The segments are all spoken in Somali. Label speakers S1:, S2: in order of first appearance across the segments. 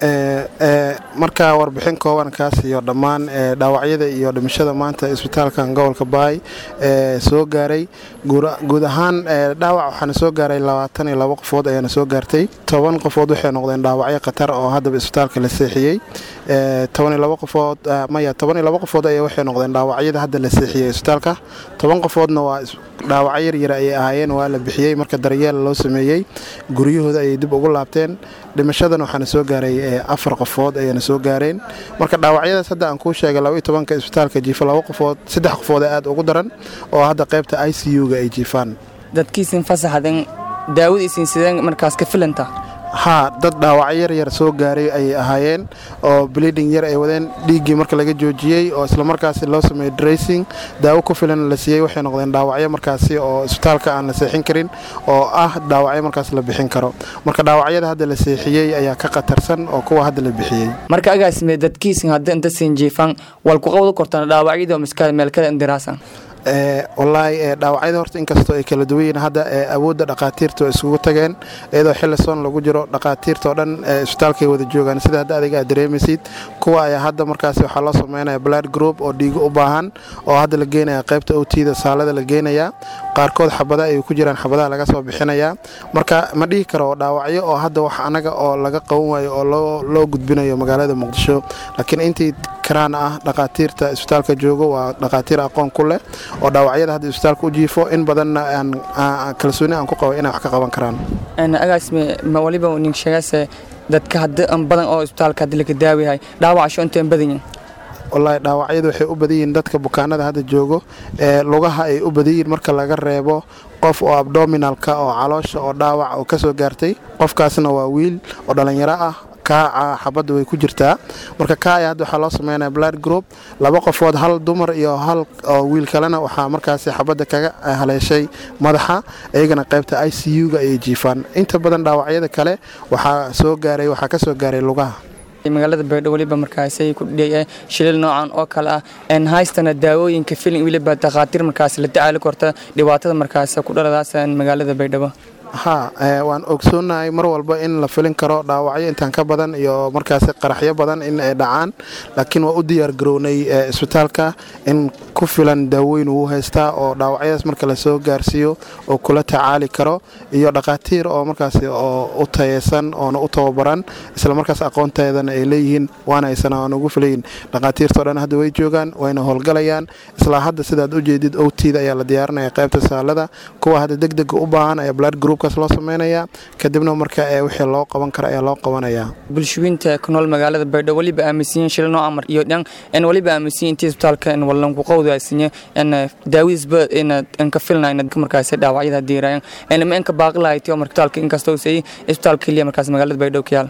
S1: markaa warbixin kooban kaas iyo dhammaan dhaawacyada iyo dhimashada maanta isbitaalkan gobolka baay soo gaaray guud ahaan dhaawac waxaana soo gaaray labaatan iyo labo qofood ayaana soo gaartay toban qofood waxay noqdeen dhaawacyo khatar oo haddaba isbitaalka la seexiyey toban iyo labo qofood maya toban iyo labo qofood ayaa waxay noqdeen dhaawacyada hadda la seexiyey isbitaalka toban qofoodna waa dhaawacyo yaryar ayay ahaayeen waa la bixiyey marka daryeel loo sameeyey guryahooda ayay dib ugu laabteen dhimashadan waxaana soo gaaray afar qofood ayana soo gaareen marka dhaawacyadaas hadda aan kuu sheegay labaiyo tobanka isbitaalka jiifa labo qofood saddex qofood ee aad ugu daran oo hadda qaybta i c u-ga ay jiifaan
S2: dadkiisin fasaxaden daawadiisin sideen markaas ka filanta
S1: haa dad dhaawacyo yaryar soo gaaray ayay ahaayeen oo bleeding yar ay wadeen dhiiggii marka laga joojiyey oo islamarkaasi loo sameeyey dressing daawo ku filan la siiyey waxay noqdeen dhaawacyo markaasi oo isbitaalka aan la seexin karin oo ah dhaawacyo markaas la bixin karo marka dhaawacyada hadda la seexiyey ayaa ka khatarsan oo kuwa hadda la bixiyey
S2: marka agaasime dadkiisin hadda inta siin jiifan wal ku qabdu kortaan dhaawacyada miska meelkada indiraasan
S1: walaahi dhaawacyada horta inkastoo ay kala duwan yihiin hadda awoodda dhakhaatiirta oo isugu tageen iyadoo xilli soon lagu jiro dhakhaatiirta oo dhan isbitaalkay wada joogaan sida hadda adiga aad dareemaysid kuwa ayaa hadda markaasi waxaa loo sameynaya blood group oo dhiigo u baahan oo hadda la geenaya qaybta owtida saalada la geenaya qaarkood xabada ay ku jiraan xabadaha laga soo bixinaya marka ma dhihi karo dhaawacyo oo hadda wax anaga oo laga qaban waayo oo loo gudbinayo magaalada muqdisho laakiin intii karaan ah dhakhaatiirta isbitaalka joogo waa dhakhaatiir aqoon ku leh oo dhaawacyada hadda isbitaalka u jiifo in badanna kalsooni aan ku qabo inay wax ka qaban karaan
S2: agaasme ma waliba nin sheegase dadka hadda badan oo isbitaalka hadda laga daawayahay dhaawacasho intaan badan yihin
S1: wallaahi dhaawacyadu waxay u badan yihiin dadka bukaanada hadda joogo ee lugaha ay u badan yihiin marka laga reebo qof oo abdominalka oo caloosha oo dhaawac oo ka soo gaartay qofkaasna waa wiil oo dhallinyaro ah kaaca xabadda way ku jirtaa marka kaaya hadda waxaa loo sameynaya blood group laba qofood hal dumar iyo hal oo wiil kalena waxaa markaasi xabadda kaga haleeshay madaxa iyagana qaybta i c u-ga ayay jiifaan inta badan dhaawacyada kale waxaa soo gaaray waxaa ka soo gaaray lugaha
S2: magaalada baydho weliba markaasay ku dhiyay shilil noocan oo kale ah een haystana daawooyinka filin weliba dhakhaatiir markaas la tacaali korta dhibaatada markaas ku dhaladaas magaalada baydhabo
S1: haa waan ogsoonahay mar walba in la filin karo dhaawacyo intaan ka badan iyo markaasi qaraxyo badan in ay dhacaan laakiin waa u diyaar garownay isbitaalka in ku filan daaweyn uu haystaa oo dhaawacyadaas marka lasoo gaarsiiyo oo kula tacaali karo iyo dhakhaatiir oo markaasi oo u tayeysan oona u tababaran isla markaas aqoonteedana ay leeyihiin waana aysan aan ugu filayin dhakhaatiirtao dhan hadda way joogaan wayna howlgalayaan isla hadda sidaad u jeedid owtiida ayaa la diyaarinaya qaybta saalada kuwa hadda degdega u baahan ayaa blood group loo sameynaya kadibna marka wixii loo qaban kara ayaa loo qabanaya
S2: bulshooyinta ku nool magaalada baydho weliba aaminsiyin shil noo amar iyo dhan en weliba aaminsiyin intii isbitaalka en wallan ku qowdaasinya en daawadiisba en ka filna in markaas dhaawacyada diirayaan en ma enka baaqi lahayti oo markitaalka inkastoo say isbitaal keliya markaas magaalada baydho ka yaal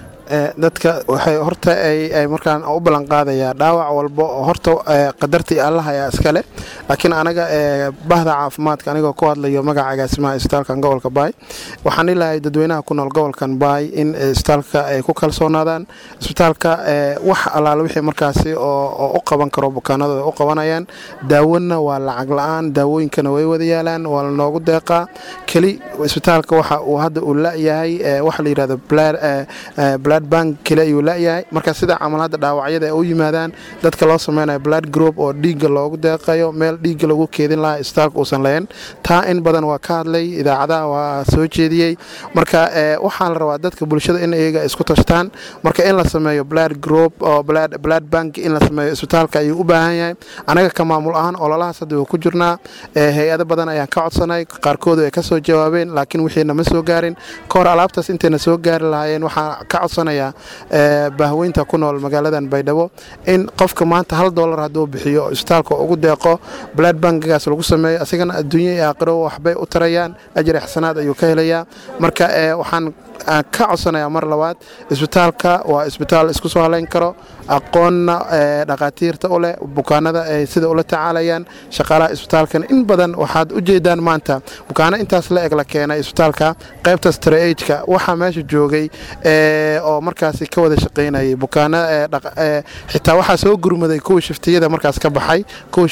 S1: dadka waxay horta ay markaan u ballan qaadayaa dhaawac walba oo horta qadartii allah ayaa iskale laakiin anaga bahda caafimaadka anigoo ku hadlayo magaca agaasimaha isbitaalkan gobolka baay waxaan ilahay dadweynaha ku nool gobolkan baay in isbitaalka ay ku kalsoonaadaan isbitaalka wax allaale wixii markaasi oo u qaban karo bukaanadooda u qabanayaan daawona waa lacag la-aan daawooyinkana way wada yaalaan waa lanoogu deeqaa keli isbitaalka waxa uu hadda uu la-yahay waxa la yidhahdo blood bank kale ayuu la-yahay marka sida camal hadda dhaawacyada ay u yimaadaan dadka loo sameynayo blood group oo dhiigga loogu deeqayo meel dhiigga lagu keedin lahaa isbitaalka uusan lahayn taa in badan waa ka hadlay idaacadaha waa soo jeediyey marka waxaa la rabaa dadka bulshada in iyaga isku tashtaan marka in la sameeyo blood group oo blood bank in la sameeyo isbitaalka ayuu u baahan yahay anaga ka maamul ahaan ololahaas hadda waa ku jirnaa hay-ado badan ayaan ka codsanay qaarkoodu ay ka soo jawaabeen laakiin wixiina ma soo gaarin ka hor alaabtaas intayna soo gaari lahaayeen waxaa ka codsanayaa bahweynta ku nool magaaladan baydhabo in qofka maanta hal dolar hadduu bixiyo isbitaalka ugu deeqo blood bankigaas lagu sameeyo asigana adduunya iyo aakhiro waxbay u tarayaan ajri xasanaad ayuu ka helayaa marka waxaan ka codsanayaa mar labaad isbitaalka waa isbitaal isku soo halayn karo aqoonna dhakhaatiirta u leh bukaanada ay sida ula tacaalayaan shaqaalaha isbitaalkan in badan waxaad u jeedaan maanta bukaano intaas la eg la keenay isbitaalka qaybta strageka waxaa meesha joogay oo markaasi ka wada shaqaynayay bukaano xitaa waxaa soo gurmaday kuwa shiftiyada markaas ka baxay kuwa shiftiga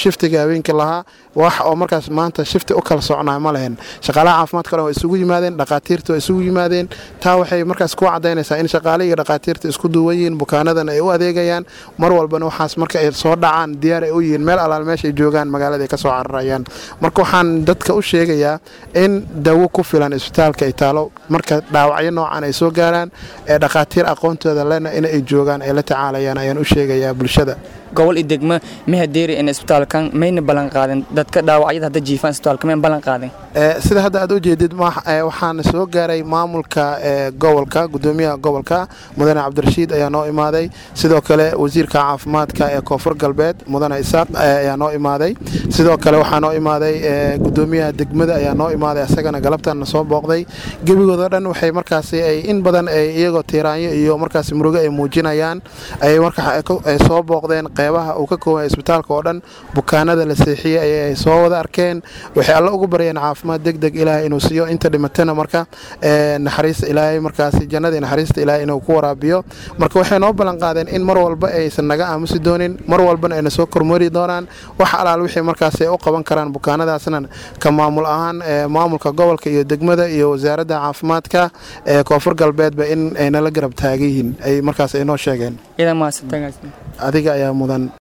S1: habeenkii lahaa wax oo markaas maanta shifti u kala socnaa ma lehen shaqaalaha caafimaadka dhan waa isugu yimaadeen dhaqaatiirta waa isugu yimaadeen taa waxay markaas ku cadaynaysaa in shaqaale iyo dhaqaatiirta isku duwan yihiin bukaanadan ay u adeegayaan mar walbana waxaas marka ay soo dhacaan diyaar ay u yihiin meel alaal meeshay joogaan magaalada ay ka soo cararayaan marka waxaan dadka u sheegayaa in dawo ku filan isbitaalka ay taalo marka dhaawacyo noocan ay soo gaaraan ee dhaqaatiir aqoontooda lena in ay joogaan ay la tacaalayaan ayaan u sheegayaa bulshada
S2: gobol iyo degmo mahadeeri in isbitaalkan mayna ballan qaadin dadka dhaawacyada hadda jiifaan isbitaalka mayn ballan qaadin
S1: sida hadda aad u jeedid waxaana soo gaaray maamulka gobolka gudoomiyaha gobolka mudane cabdirashiid ayaa noo imaaday sidoo kale wasiirka caafimaadka ee koonfur galbeed mudane isaaq ayaa noo imaaday sidoo kale waxaa noo imaaday gudoomiyaha degmada ayaa noo imaaday asagana galabtana soo booqday gebigoodoo dhan waxay markaasi in badan iyagoo tiiraanyo iyo markaas murugo ay muujinayaan ayay markaa soo booqdeen qeybaha uu ka kooban isbitaalka oo dhan bukaanada la seexiyey ayay soo wada arkeen waxay alle ugu baryeen caafimaad deg deg ilaahay inuu siiyo inta dhimatana marka naxariista ilaahay markaasi jannadii naxariista ilaahay inuu ku waraabiyo marka waxay noo ballan qaadeen in mar walba aysan naga aamusi doonin mar walbana ayna soo kormari doonaan wax alaal wixii markaas ay u qaban karaan bukaanadaasna ka maamul ahaan maamulka gobolka iyo degmada iyo wasaaradda caafimaadka ee koonfur galbeedba in ay nala garab taagan yihiin ay markaas ay noo sheegeen adiga ayaa mudan